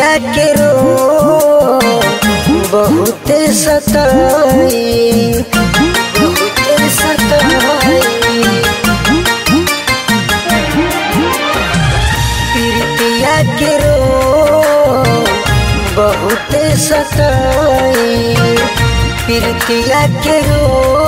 प्रीतिया के रो बहुते सताई बहुते सताई प्रीतिया के रो बहुते सताई प्रीतिया के रो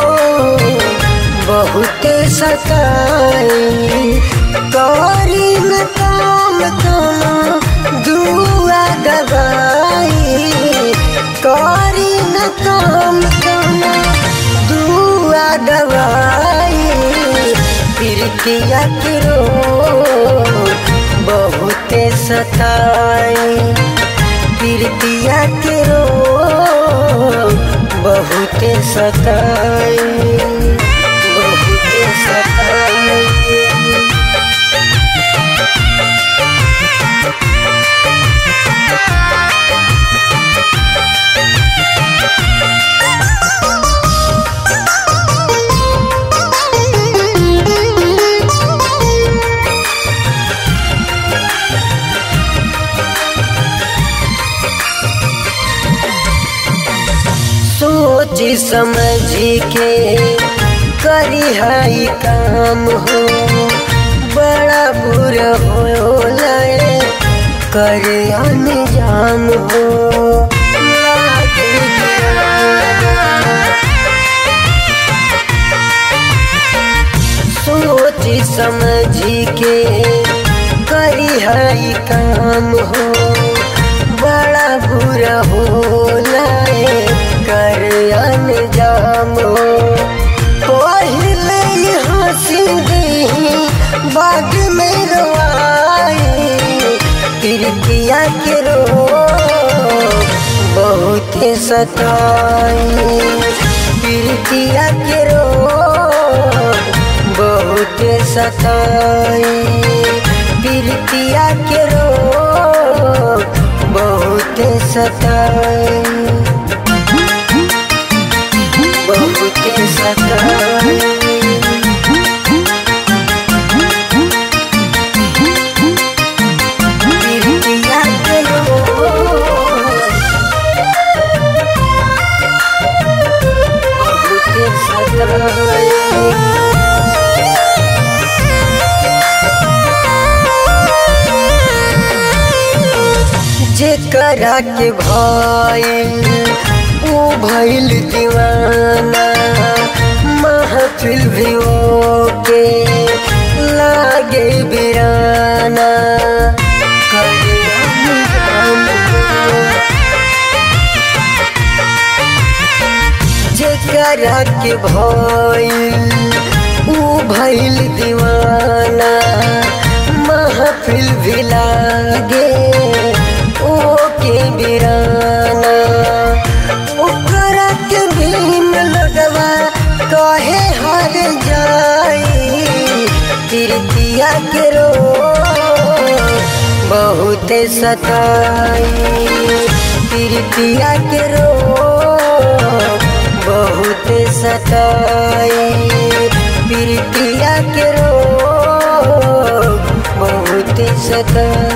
बहुते सताई करी न काम काम दुआ दबाई करी न काम काम दुआ दबाई प्रीतिया के रो बहुते सताई प्रीतिया के रो बहुते सताई बहुते सताई सोच समझ के करी हाई काम हो बड़ा बुरा हो लए कर अनजान हो लागे दीवाना। सोच समझ के करी हाई काम हो बड़ा बुरा हो लाए कर अनजाम हो पहले ही हंसी दी बाद में रोआई प्रीतिया के रो बहुते सताई प्रीतिया के रो बहुते सताई प्रीतिया के रो बहुते सताई बहुते सताई प्रीतिया के रो बहुते सताई जेकरा के भइल ऊ भइल दीवाना महफिल भी के लागे बिराना करे अनजान हो। जेकरा के भइल ऊ भइल दीवाना महफिल भी लागे ओ के बिराना ओकरा के भीम लगवा कहे हर जाई तिरतिया के रो बहुते सताई तिरतिया के रो बहुते सताई प्रीतिया के रो बहुते सताई